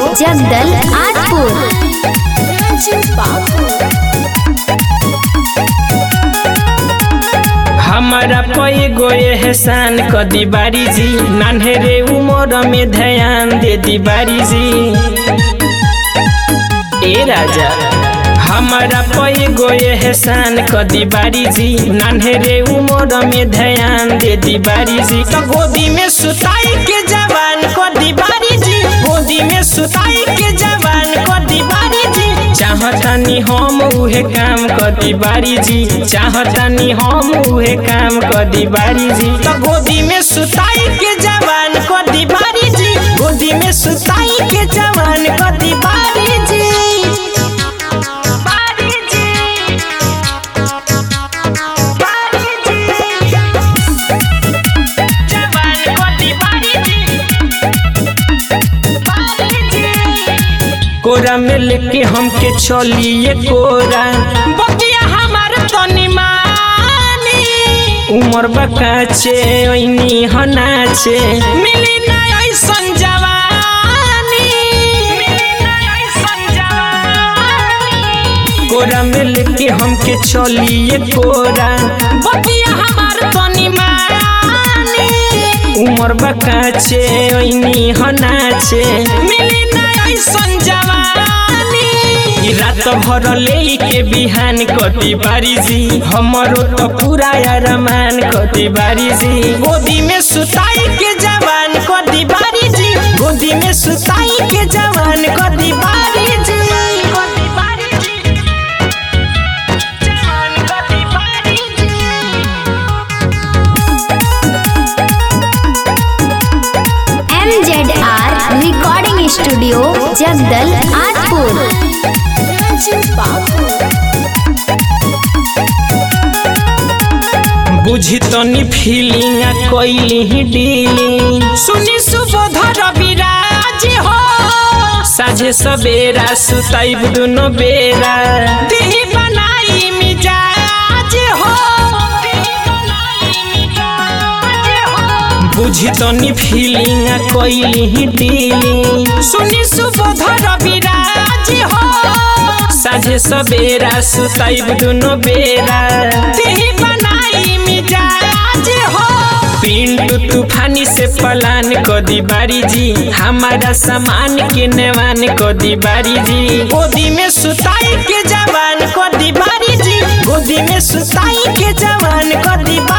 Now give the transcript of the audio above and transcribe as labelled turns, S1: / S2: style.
S1: जगदल आजपुर
S2: हमारा पै गोए एहसान क दीवारी जी नान्हेरे उमर में ध्यान दे दीवारी जी ए राजा हमारा पै गोए एहसान क दीवारी जी नान्हेरे उमर में ध्यान दे दीवारी जी तो गोदी में सुताई के जवान क दीवारी जी गोदी में सुताई के जवान क दीवारी जी चाहतानी हम उहे काम कदी बारी जी चाहतानी हम उहे काम कदी बारी जी तो गोदी में सुताई के जवान कदी बारी जी गोदी में सुताई के जवान कदी बारी जी बारी जी बारी जी जवान कदी बारी जी बारी जी कोरा में लेके हमके चलिए कोरा बतिया हमार तनी मानी उमर बकाचे ओइनी हनाचे मिली ना ऐसन जवानी मिली ना ऐसन जवानी कोरा में लेके हमके चलिए कोरा बतिया हमार तनी मानी उमर बकाचे ओइनी हनाचे मिली ना ऐसन जवानी ई रात भर ले के बिहान कति बारी जी हमरो तो पूरा अरमान कति बारी जी गोदी में सुताई के जवान कति बारी जी गोदी में सुताई के जवान कति बारी जी कति बारी जी जवान कति बारी G
S1: M Z R recording studio जगदल आजपुर
S2: बुझी तनी फीलिंग कैली ही डीलिंग सुनी सुबोधर विराज हो साझे सवेरा सुताइब दुनो बेरा दिही बनाई मिजाज हो बुझी तनी फीलिंग कैली ही डीलिंग सुनी सुबोधर विराज हो साझे सवेरा सुताइब दुनो बेरा दिही बनाई मिजाज हो पिंटू तूफानी से पलान कदी बारी जी हमारा सामान के नेवान कदी बारी जी गोदी में सुताई के जवान कदी बारी जी गोदी में सुताई के जवान कदी बारी